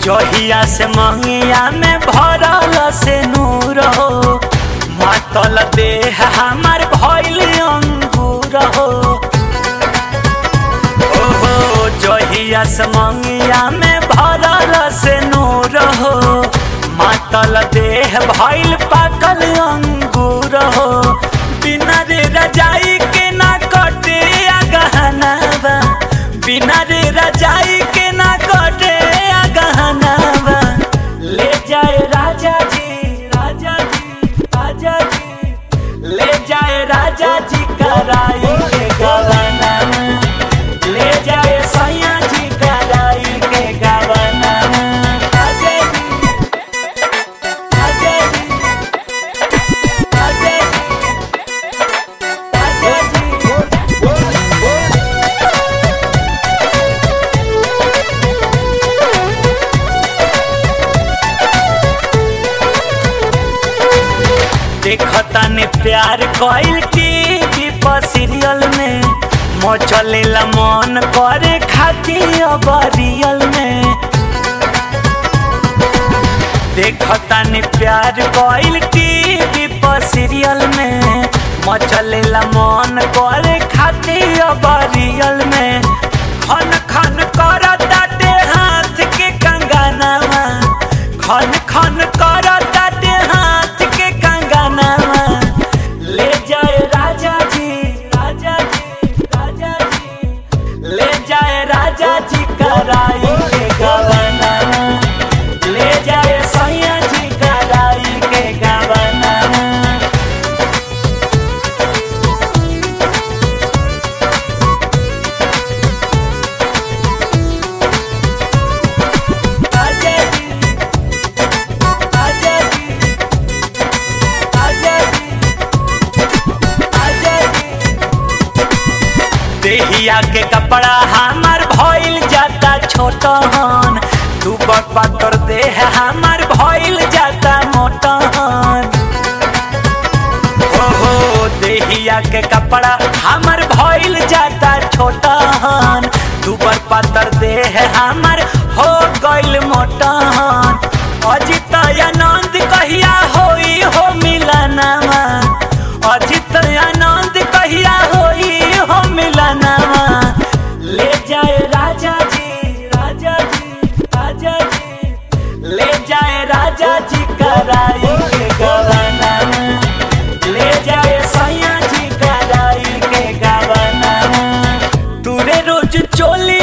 जहिया से मंगिया में भरल से नूर हो मातल देह हमार भइल अंगूर हो ओहो जहिया से मंगिया में भरल से नूर हो मातल देह भइल पाकल अंगूर हो बिना रे रजाई के ना कटे आ गहना बा बिना रे रजाई के ना कटे आ गहना बा ले जाए राजा जी राजा जी राजा जी ले जाए राजा जी कराई के गवना ले जाए सैया जी कराई के गवना राजा जी राजा जी राजा जी राजा जी देखता ने प्यार कइल टीवी पर सीरियल में मचलेला मन करे खातिर अब रियल में देखता ने प्यार कइल टीवी पर सीरियल में मचलेला मन करे खातिर अब रियल में खन खन करता दे हाथ के कंगनवा खन खन करता दे हाथ के कंगनवा ले जाए राजा जी राजा जी राजा जी ले जाए राजा जी कराई के गवना ले जाए सैया जी कराई के गवना आजा जी आजा जी आजा जी आजा जी देहिया के कपड़ा हमार भइल जाता छोटहन तू बड़ पातर देह हमार भइल जाता मोटहन ओहो देहिया के कपड़ा हमार भइल जाता छोटहन तू बड़ पातर देह हमार हो गइल मोटहन अजित आनंद कहिया होई हो मिलनवा अजित आनंद कहिया होई हो मिलनवा ले जाए राजा जी राजा जी राजा जी ले जाए राजा जी कराई के गवना ले जाए सैया जी कराई के गवना तूरे रोज चोली